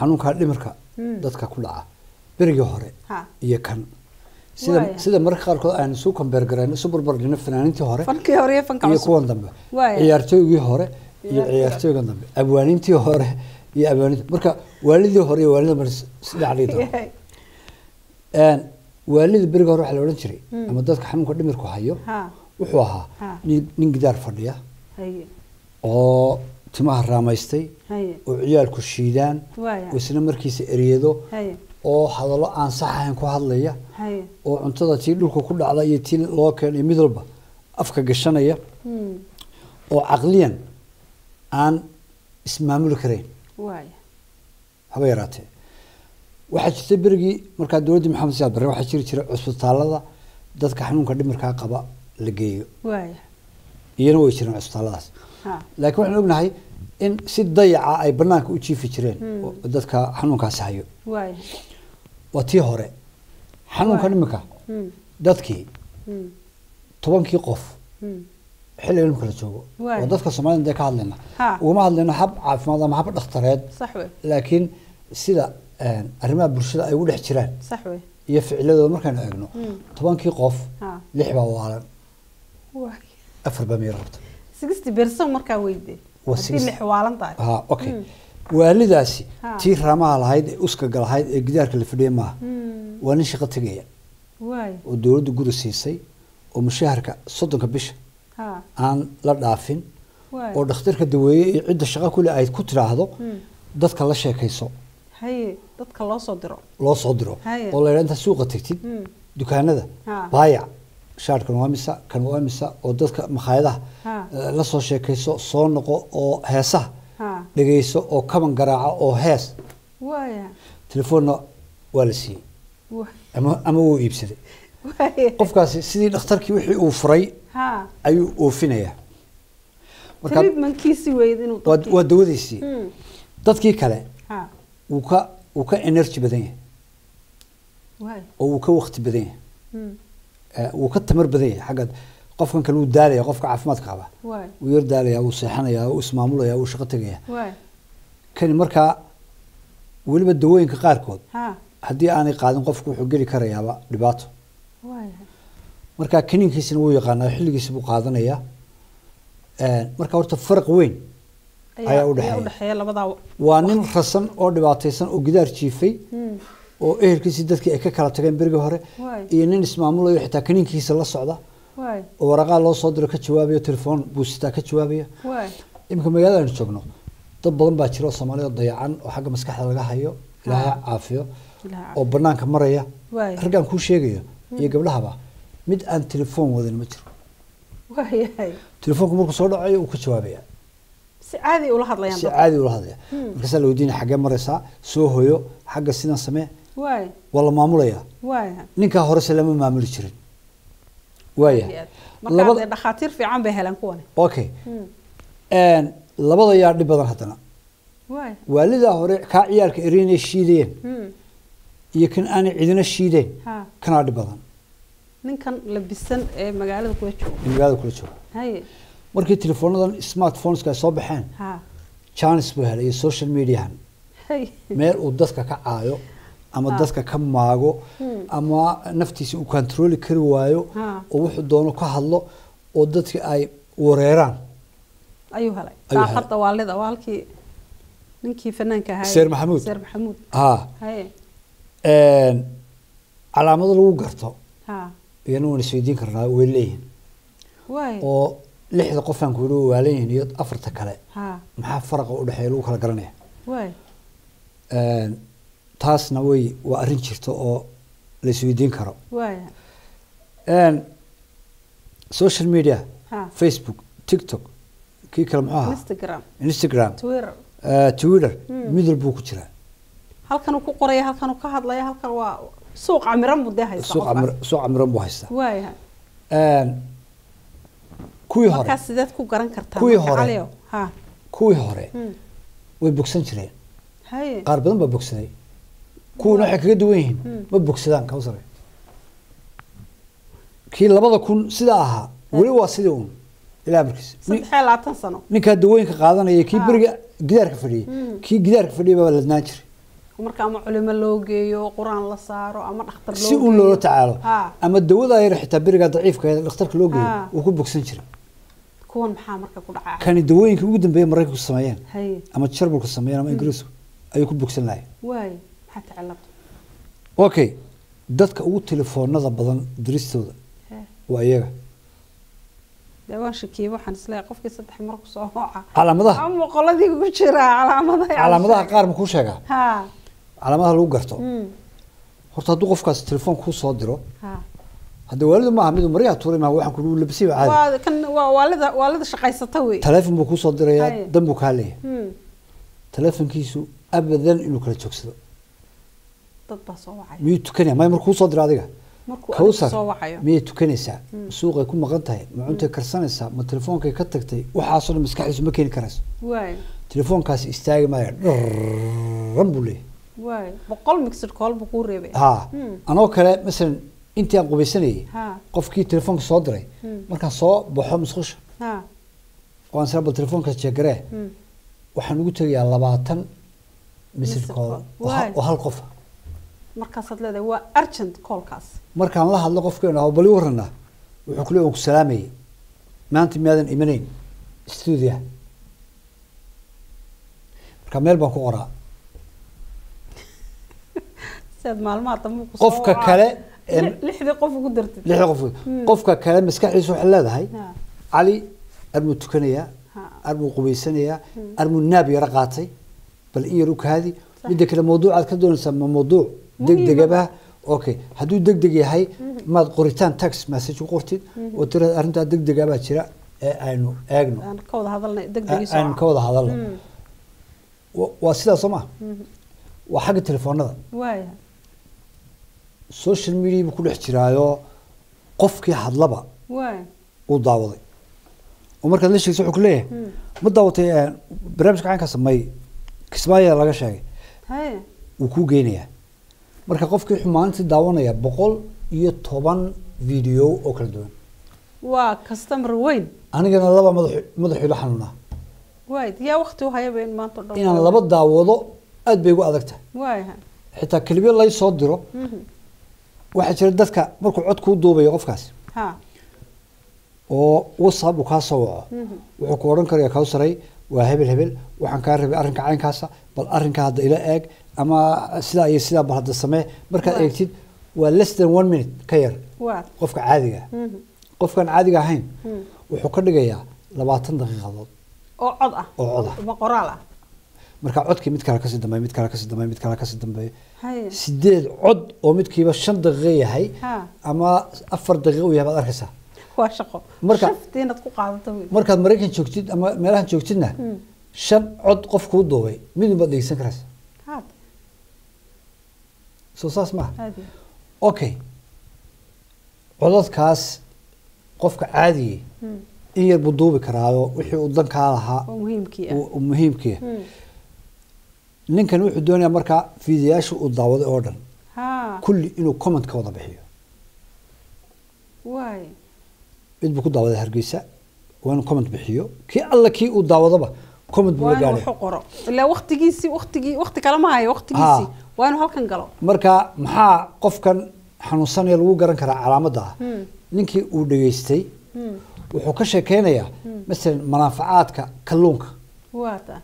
xanuunka dhimirka dadka ku dhaca berigii hore ha iyo kan sida Waaya. sida mararka qaarkood aynu isu kombeer garayno isu barbardhino fanaaniintii hore fankii hore iyo fanka iyo cusub kuwan dambe Waaya. ciyaartooygii hore iyo Ciyaartooyga. ciyaartooygan dambe abwaanintii hore iyo abwaanintii marka waalidii hore iyo waalida mar saddex dhigi doona Yahay. Een, waalida beriga hore waxaa la odhan jiray ama dadka xanuunka dhimirku hayo ha wuxuu ahaa Ha. nin nin gidaar fadhiya haye oo timaha raamaystay haye oo ciyaalku shiidaan Waaya. oo isna markiisa eriyado haye oo hadallo aan sax ahayn ku hadlaya haye oo cuntada tii dhulka ku dhacda iyo tii loo keenay mid walba afka gashanaya Hmm. oo caqliyan aan ismaamuli karayn waaya haba yaraatee waxaa jirta berigii markaa dowladdii maxamed siyaad barre waxaa jiri jiray cusbitaalada dadka xanuunka dhimirkaa qaba la geeyo waaya iyana way jireen cusbitaalladaas ha laakiin waxaan ognahay in si dayaca ay banaanka u jiifi jireen oo dadka xanuunkaasi hayo waaya waa tii hore xanuunka Waay. dhimirka Hmm. dadkii Hmm. tobankii qof Hmm. xilliga dhimka la joogo Waay. oo dadka soomaalida dee ka hadlayna Ha. ugama hadlayno hab caafimaad ama hab dhakhtareed sax wey laakiin sida een, arrimaha bulshada ay ugu dhex jiraan sax wey iyo ficiladooda markaynu eegno Hmm. tobankii qof ha lix baa waalan waaya afar baa miyir rabta sixty percent markaa weyde Waa haddii 60. lix waalan tahay ha okay waalidaasi Ha. tii raamaha lahayd ee uskaga lahayd ee gidaarka la fadhiyay maaha Hmm. waa nin shaqo tegaya waaya oo dowladdu guri siisay oo mushaharka soddonka bisha ha aan la dhaafin waaya oo dhakhtarka daweeye iyo cidda shaqo kule ay ku tiraahdo Hmm. dadka la sheekayso haye dadka loo soo diro loo soo diro Haye. oo la yidhaha intaad suuqa tegtid Hmm. dukaanada Ha. baayac shaarkan waa misa kan waa misa oo dadka makhaayadaha Ha. eh, la soo sheekayso soo noqo oo heesaha ha dhegayso oo kaban garaaca oo hees waaya telefoonna waa la siiyey waaya ama ama wuu iibsaday waaya qofkaasi sidii dhakhtarkii wixii uu furay ha ayuu oofinayaa marka treatmentkiisi weyd inuu waa dadkii- waa dawadiisii Hmm. dadkii kale ha wuu ka wuu ka energy badan yahay waaya oo wuu ka waqti badan yahay Hmm. Eh, wuu ka tamar badan yahay xagga qofkan kale wuu daalaya qofka caafimaadka qaba waaya wuu yar daalaya wuu seexanaya wuu ismaamulaya wuu shaqo tegaya waaya kani markaa weliba dawooyinka qaarkood ha haddii aanay qaadin qofku wuxuu geli karayaaba dhibaato waaya marka kaniinkiisina wuu yaqaanaa xilligiisa buu qaadanayaa Eh, marka horta faraq weyn ayaa u dhexeeya. udhexeeya labadaa waa nin rasan oo dhibaataysan oo gidaar jiifay Hmm. oo ehelkiisii dadkii ay ka kala tageen berigii hore Waay. iyo nin ismaamulayo xitaa kaniinkiisa la socda waaya oo waraqaa loo soo diro ka jawaabaya telefoon buu sitaa ka jawaabaya waaya iminka magaalada aynu joogno dad badan baa jira oo soomaalida dayacan oo xagga maskaxda laga hayo ilaahay ha caafiyo Ilaahay oo banaanka maraya Waay. raggaan kuu sheegayo iyo gabdhahaba mid aan telefoon wadin ma jiro waayahay telefoonku markuu soo dhacayo uu ka jawaabaya si caadi ula hadlayaan si dadka caadi ula hadlaya markaasaa la weydiinaya xaggee maraysaa soo hoyo xagga sidan samee waaya waa la maamulaya waaya ninkaa horese lama maamuli jirin waaya markaa dee labada dhakhaatiir fiican bay heleen kuwani okay Hmm. Een, labada yaa dhib badan haddana waaya waalidaa hore kaa ciyaalka erinay shiidayeen Hmm. iyo kan aanay cidina shiideen ha kanaa dhib badan ninkan labisan ee magaalada kula jooga in magaalada kula jooga haye markii teleefoonadan smartphoneska ay soo baxeen ha janis buu helay iyo social mediahan hay meel uu dadka ka caayo ama Ha. dadka ka maago Hmm. ama naftiisa uu kontrooli kari waayo Ha. oo wuxuu doono ka hadlo oo dadka ay wareeraan ayuu helay Ayuu helay. daaqada waalida waa halkii ninkii fanaanka ahaa Seer Maxamuud. seer maxamuud ha haye Een, calaamado lagu garto ha iyana waan isweydiin karnaa way leeyihiin waaya oo lixda qofaan ku yidhi waa waalan yihiin iyo afarta kale ha maxaa faraqa u dhexeeya lagu kala garanaya waaya Een, taasna way waa arrin jirta oo la isweydiin karo waaya Een, social media ha facebook tiktok kii kale muxuu ahaa instagram instagram twitter eh, twitter Hmm. mid walbuu ku jiraa halkanuu ku qoraya halkanuu ka hadlaya halkan waa suuq camiran buu dee haysta suuq qofkaas. camir- suuq camiran buu haystaa waaya Een, kuwii hore markaas sideed ku garan kartaa Kuwii marka hore. caliyow? ha kuwii hore Hmm. way bogsan jireen haye qaar badan baa bogsaday kuwana waxay kaga duwan yihiin Hmm. ma bogsadaan kawsare kii labada kun sidaa ahaa weli waa sidii uun ilaa markiis Nin- saddex iyo labaatan sano ninkaa dawooyinka qaadanaya kii Ah. beriga gidaarka fadhiyey Hmm. kii gidaarka fadhiyay baa ladnaan jiray marka ama culimo loo geeyo qur-aan la saaro ama dhakhtar loo si uun loola tacaalo ha ama dawada yar xitaa berigaa daciifka dhakhtarka loo geeyo Ah. wuu ku bogsan jiray kuwan maxaa marka ku dhacaa kani dawooyinka ugu dambeeya maraykanku sameeyeen haye ama jarmalku sameeyeen ama ingiriisku ayuu ku bogsan lahay waaye maxaa tacalab okay dadka ugu telefoonada badan diristooda Hee. waa iyaga dee waan shakiyey waxaan isleeyahay qofkii saddex mar ku soo hooca calaamadaha ama qoladii ku jira calaamadaha calaamadaha qaar ma kuu sheegaa ha calaamadaha lagu garto mm. horta hadduu qofkaas telefoon kuu soo diro ha hadda waalidu maaha miduu maryaha tuuray maaha waxaan kuu labasiba caadi waa kan waa waalida waalida shaqaysata wey telefoon buu kuu soo dirayaa Haye. dan buu kaa leeyahay Hmm. telefoonkiisu abadan inuu kala joogsado dad baa soo wacay miyuu tukanaya may markuu soo diro adiga markuu adiga kawsar soo wacayo miyay tukanaysaa suuqay ku maqan tahay ma cuntay karsanaysaa ma telefoonkay ka tagtay waxaasoo dhan maskaxdiisu ma keeni karayso waaye telefoonkaasi istaagi maayo dharran buu leeyahay waaye boqol mixed call buu kuu reebay ha Hmm. anoo kale masalan intii aan qubaysanayay ha qofkii telefoonka soo diray Hmm. markaan soo baxo musqusha ha oo aan sira bal telefoonkaas jeegaree Hmm. waxaan ugu tegayaa labaatan Missed missed call call. oo hal- Waay. oo hal qofa markaasaad leedahay waa urgent callkaas markaan la hadlo qofkeenu aho bali warranaa wuxuu kule ku salaamayay maanta miyaadan imanayn stuudiya marka meel baan ku qoraa si aad maalmaha dambe ku Qofka kale ee- Li- lixdii qof ugu dartid lixda qof qofka kale maskaxdiisu waxay leedahay Ha. cali armuu tukanayaa Ha. armuu qubaysanayaa armuu naab yaro qaatay bal in yar u kaadi midda kale mawduucaad ka doonaysaa ma mawduuc degdegaba okay hadduu degdeg yahay maad qoritaan tax message ku qortid oo tira arrintaa degdega baa jira ee aynu eegno aan ka wada hadalnay degdegii soo aynu ka wada hadalno Wa- waa sidaa soo maha waa xagga telefoonada waaya social media buu ku dhex jiraayo qofkii hadlaba waaya uu daawaday oo markaad la sheegso wuxuu ku leeyahay ma daawatay eh, barnaamijka caynkaas may kismaayo laga sheegay haye wuu kuu geynayaa marka qofkii wuxuu maalintii daawanaya boqol iyo toban video oo kala duwan waa customer weyn anigana laba madax madaxu ila xanuunaa waay yaa waqti u hayaba in maanta o dhan inaan laba daawado aad bay igu adag tahay waaya xitaa kelibyo lay soo diro waxaa jira dadka markuu cod kuu duubayo qofkaas ha oo whatsapp uu kaa soo waco wuxuu ku odhan karaya kawsaray waa hebel hebel waxaan kaa rabay arrinka caynkaasa bal arrinka hadda ila eeg ama sidaa iyo sidaa bal hadda samee markaad Waa. eegtid waa less than one minute ka yar waa qofka caadiga ah. Mhm. qofkaan caadiga ahayn Mm. wuxuu ka dhigayaa labaatan daqiiqadood oo cod ah oo cod ah. ma qoraal ah marka codkii mid kale kasii dambeeya mid kale kasii dambeeya mid kale kasii dambeeya haye sideed cod oo midkiiba shan daqiiqo yahay Ha. ama afar daqiiqo u yahay baad arkaysaa waa shaqo Marka- shafti inaad ku qaadato wey markaad maraykan joogtid ama meelahan joogtidna Mm. shan cod qof kuu duubay midun baad dhegeysan karaysa haad soo saas maaha aad iyo okay codadkaas qofka caadiye Mm. in yar buu duubi karaayo wixii uu dankaa lahaa oo muhiimkii ah uu- uu muhiimkiya Mm. ninkan wuxuu doonayaa markaa fiidiyaasha uu daawaday oo dhan ha kulli inuu comment ka wada bixiyo waay mid buu ku daawaday hargeysa waa inuu comment bixiyo kii alla kii uu daawadaba comment buu waa la inuu gaadhay wax u qoro ilaa waqtigiisii waqtigii waqti kale ma hayo waqtigiisii Ha. waa inuu halkan galo marka maxaa qofkan xanuunsanaya lagu garan karaa calaamadda ah Mm. ninkii uu dhageystay Mm. wuxuu ka sheekeynayaa masalan manaafacaadka kalluunka waa ta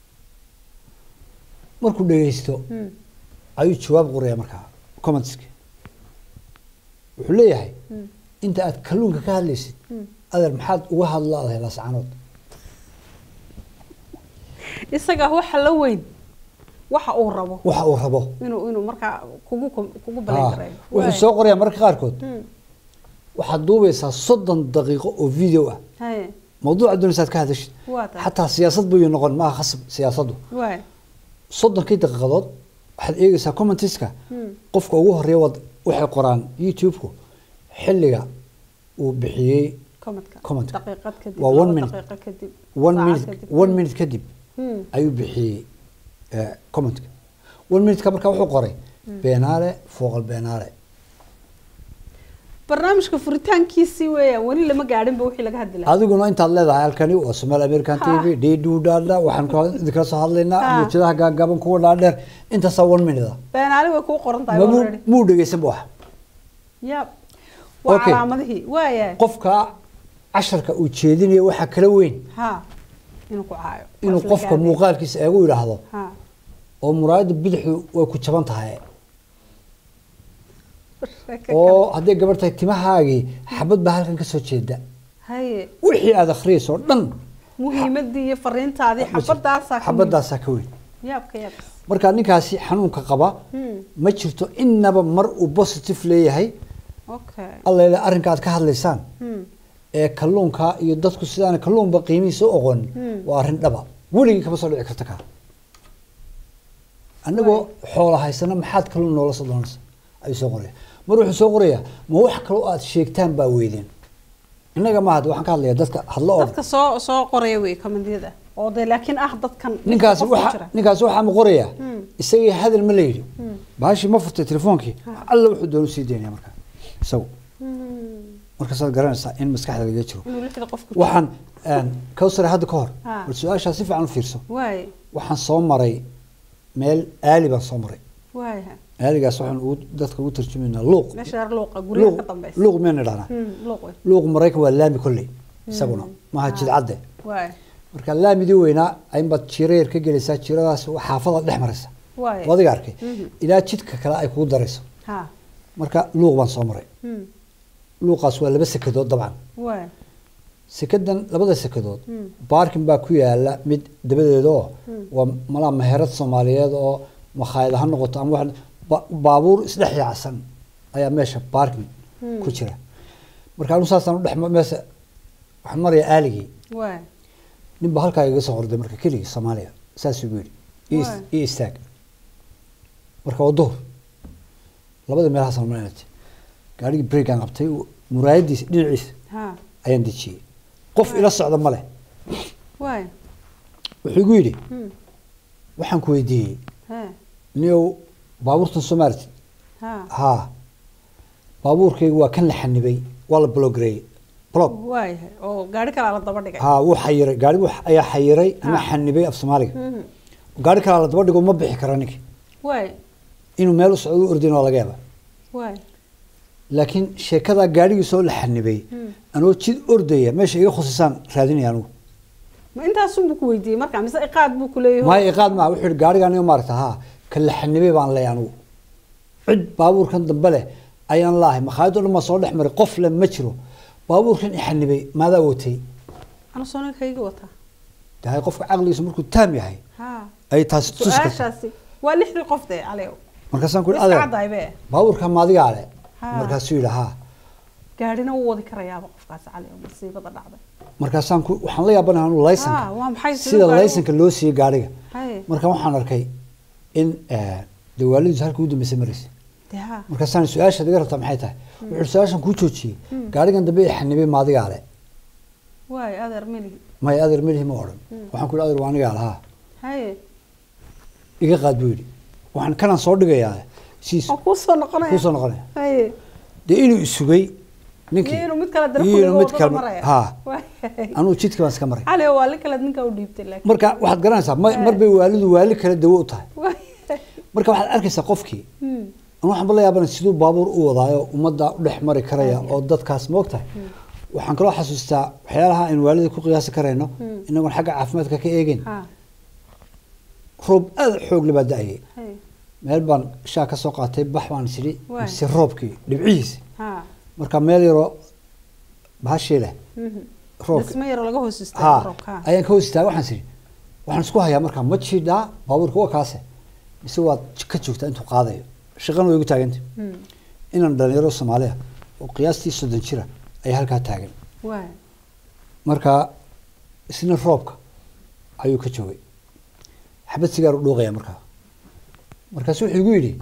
markuu dhageysto Mm. ayuu jawaab qoraya markaa commentski wuxuu leeyahay Mm. inta aad kalluunka ka hadlaysid Mm. adeer maxaad uga hadlaadahay lascanood isaga waxa la weyn waxa uu rabo waxa uu rabo inuu inuu markaa kugu kom- kugu Ah, balan karayo wuxuu soo qorayaa mararka qaarkood Mm. waxaad duubaysaa soddon daqiiqo oo video ah haye mawduuca doonaysaad ka hadashid waa ta xataa siyaasad buu noqon maaha khasab siyaasaddu waay soddonkii daqiiqadood waxaad eegaysaa commentiska Mm. qofka ugu horeeya wad waxay qoraan youtube-ku xilliga uu bixiyey commentka Commentka. daqiiqad kadib Waa one laba minute. daqiiqo kadib one saacad minute kadib. one minute kadib Mm. ayuu bixiyey eh, commentka one minute-ka markaa wuxuu qoray beenaale fooqal beenaale barnaamijka furitaankiisii weeyaan weli lama gaadhinba wixii laga hadli lahaa adiguna intaad leedahay halkani waa somaal american t v ddda waxaan ku idinkala soo hadlaynaa Ha. mawjadaha gaagaaban kuwa dhaadheer intaasaa one minute ah beenaali way kuu qoran tahay mabuu already muu dhegeysan ba wax yab waa Okay. calaamadihii waaya qofka casharka uu jeedinayo waxaa kala weyn ha inuu ku caayo inuu Waa qofka isla muuqaalkiisa eegu yidhaahdo ha oo muraayada bidixu way ku jaban tahay Sheeko oo kale. hadday gabar tahay timahaagii xabad baa halkan ka soo jeeda haye wixii aad akhriyayso oo dhan muhiimadii iyo fariintaadii xabadaasaa ka xabadaasaa ka weyn muhiim. yaabka yaab marka ninkaasi xanuunka qaba Hmm. ma jirto inaba mar uu positive leeyahay okay alla ilaa arrinka aad ka hadlaysaan Hmm. ee kalluunka iyo dadku sidaan kalluunba qiimihiisa u oqon Hmm. waa arrin dhaba weligii kama soo dhici karta kaa annagoo xoola haysana maxaad kalluun noola soo doonaysa ayuu soo qoraya mar wuxuu soo qorayaa ma wax kaloo aad sheegtaan baa weydeen innaga maaha de waxaan ka hadlayaa dadka hadlo oo dadka soo soo qoraya wey kamandiyada oo de laakiin ah dadkan ninkaasi qofka waxa jira. ninkaasi waxaa ma qorayaa Hmm. isagii hadal ma la yidhi Hmm. baashii ma furtay telefoonkii alla wuxuu doonu sii daynaya markaa isagu Hmm. markaasaad garanaysaa in maskaxda laga jiro inuu lixda qofka waxaan kawsare hadda ka hor Ha. bal su-aashaa si fiican u fiirso waay waxaan soo maray meel aali baan soo maray waaya aaligaas waxaan ugu dadka ugu tarjumaynaa luuq meesha reer luuqa guryaha luuq ka dambeysa luuq miyaan idhahnaa Hmm, luuq wey luuq maraykan waa laami kolley isaguna maaha Ha. jidcadde waay marka laamidii weynaa aynbaad jiro yar ka gelaysaa jiradaas xaafada dhex maraysa waay oo adiga arkay Mhm. ilaa jidka kale ay kugu darayso ha marka luuq baan soo maray Hmm. luuqaas waa laba sekadood dabcan waay sekadan labada sekadood Hmm. baarkin baa ku yaala mid dabadeeda oo waa malaa meherad soomaaliyeed oo makhaayad ha noqoto ama wax ba- baabuur isdhex yaacsan ayaa meesha baarkin ku jira marka anu saasaan udhex meesha waxaan marayaa aaligii waay nin baa halkaa iga soo qorday marka keligii soomaaliya saasuu igu yidhi "Ii is- Waay. ii istaag marka waa duhur labada meelahaasaan marinatay gaarigii breakaan qabtay muraayadiisa dhinaciisa ha ayaan dejiyey qof ila socda ma leh waay wuxuu igu yidhi Hmm. waxaan ku weydiiyey ha niyow baabuurtan soo maartid ha haa baabuurkaygu waa kan la xanibay waa la blogareeyey blog waay oo gaari kalaa la daba dhigay haa wuu xayiray gaari wuu ayaa xayiray ama Ha. xanibay af soomaaliga Mhm. gaari kalaa la daba dhigo ma bixi kara ninki waay inuu meel u socdo u ordin waa laga yaaba waay laakiin sheekadaa gaarigiisoo la xanibay Hmm. anoo jid ordaya meesha iga khusisaan raadinaya anugu ma intaasun buu ku weydiiyey marka mise iqaad buu ku leeyahay maayo iqaad maa wuxuu yihi gaarigaan iyo maaragta haa kan la xanibay baan leeyahay anugu cid baabuurkan dambe leh ayaan laahay makhaayad oo dhan baa soo dhex maray qof le ma jiro baabuurkan i xanibay maadaa watay ana soona kayga wataa dahay qofka caqligiisu markuu taam yahay ha ay taasi tusi karta su-aashaasi waa lixdii qof dee caliyow markaasaan ku Way ihi iska adeer caddahay be baabuurkan maadigaa le Ha. markaasuu yidhi haa gaadhina wuu wadi karayaaba qofkaasi caliyow masiibada dhacday markaasaan ku waxaan la yaabanahay anu laysanka Ha, waa maxay siduu sida gaarigu- laysanka loo siiyey gaariga haye marka waxaan arkay in eh, dee waalidiisu halka ugu dambeysay maraysa dee ha markaasaan su-aashaad iga rabtaa maxay tahay wuxuu su-aashan kuu joojiyey gaarigan dambe i xanibay maadigaa le waay adeer meligi may adeer melihi ma odhan waxaan ku yidhi adeer waa anigaa lahaa haye iga qaad buu yidhi waxaan kanaan soo dhigayaa siis oo kuu soo noqonaya kuu soo noqonaya haye dee inuu isugay ninkii iyo inuu mid kale iyo inuu mid darkuliga kale maraya haa Waay. anuu jidka baan iska maray caliyow waa li kale ninka u dhiibtay laakiin marka waxaad garanaysaa ma- mar bay waalidu waali kale dawo u tahay Waay. marka waxaad arkaysaa qofkii Hmm. anu waxaan ba la yaabana siduu baabuur u wadaayo ummadda u dhex mari karaya oo dadkaas ma ogtahay waxaan kaloo xasuustaa waxyaalaha aynu waalida ku qiyaasi karayno inagoon xagga caafimaadka ka eegin ha roob aada xoog le baa da-ayay haye meel baan shaa ka soo qaatay bax baan isiri Waay. mise roobkii dhibcihiisi ha marka meel yaroo bahashii leh Mhm. roobka dhismo yaro laga hoos istaago ha roobka ha ayaan ka hoos istaaga waxaan isiri waxaan isku hayaa markaa ma jiidhaa baabuurka waa kaase mise waad ka joogtaa intuu qaadayo shaqana way igu taaganta Hmm. inaan dhalinyaro soomaaliya oo qiyaastii soddon jira ayaa halkaa taagan waay marka isna roobka ayuu ka joogay xabad sigaar u dhuuqaya markaa markaasu wuxuu igu yidhi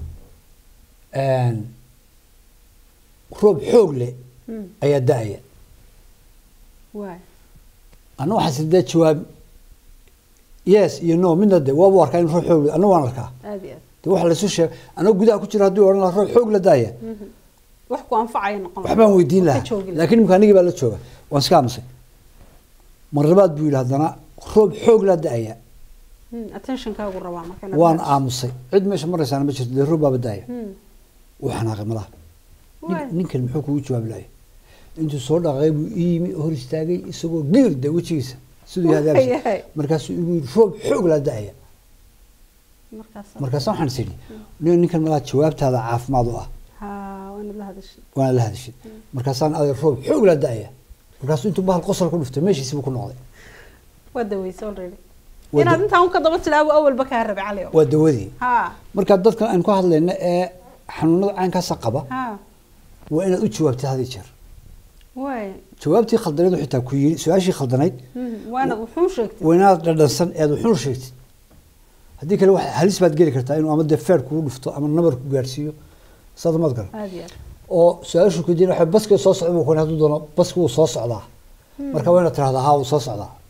roob xoog leh Hmm. ayaa da-aya waay anna waxaan sidee jawaab yes iyo no midna de waabu arkaa in roob xoog leh anna waan arkaa aad iyo aad de waxa laysu sheeg anoo gudaha ku jira hadduu odhan lahaa roob xoog la daaya wax ku anfacaya noqon waxbaan weydiin Ka lahaa joogi lahaa. laakiin imika anigii baa la jooga waan iska aamusay mar labaad buu yidhi haddana roob xoog laa da-aya Hmm, attentionkaagu rabaa marka inaad waan raacdo. aamusay cid meesha maraysaana ma jirto dee roob baaba da-aya Hmm. wuu xanaaqay malaha Nin- Waay. ninkan muxuu kugu jawaab lahay intuu soo dhaqaaqay buu ii yimi hor istaagay isagoo giir de wejigiisa siduu Waay, yahay yahay. markaasuu igu yidhi roob xoog laa da-aya markaas markaasa waxaan is idhi nin ninkan malaha jawaabtaada caafimaad u ah ha waa inaad la hadashay waana la hadashay markaasaan aday roob xoog laa da-aya markaasuu intuu bahal qosol ku dhuftay meeshiisiibuu ku noqday waa daweysay already Waa inaad da- intaan ka daba tilaabo awalba kaa rabay cali waa dawadii ha marka dadkan aan ku hadlayna ee xanuunada caynkaasa qaba ha waa inaad u jawaabtid had iyo jeer waay jawaabtii khaldanayd uu xitaa ku yiri su-aashii khaldanayd Hmm, waa inaad wuxuu sheegtay waa inaad dhadhansan eed wuxuun sheegtid haddii kale wax halis baad geli kartaa inuu ama dee feer kugu dhufto ama nabar ku gaarsiiyo saad maad garan aad iyo aad oo su-aashu ku jira waxa baska soo socda buu ku hadduu doono baska wuu soo socdaa marka waa inaad tirahdaa haa wuu soo socdaa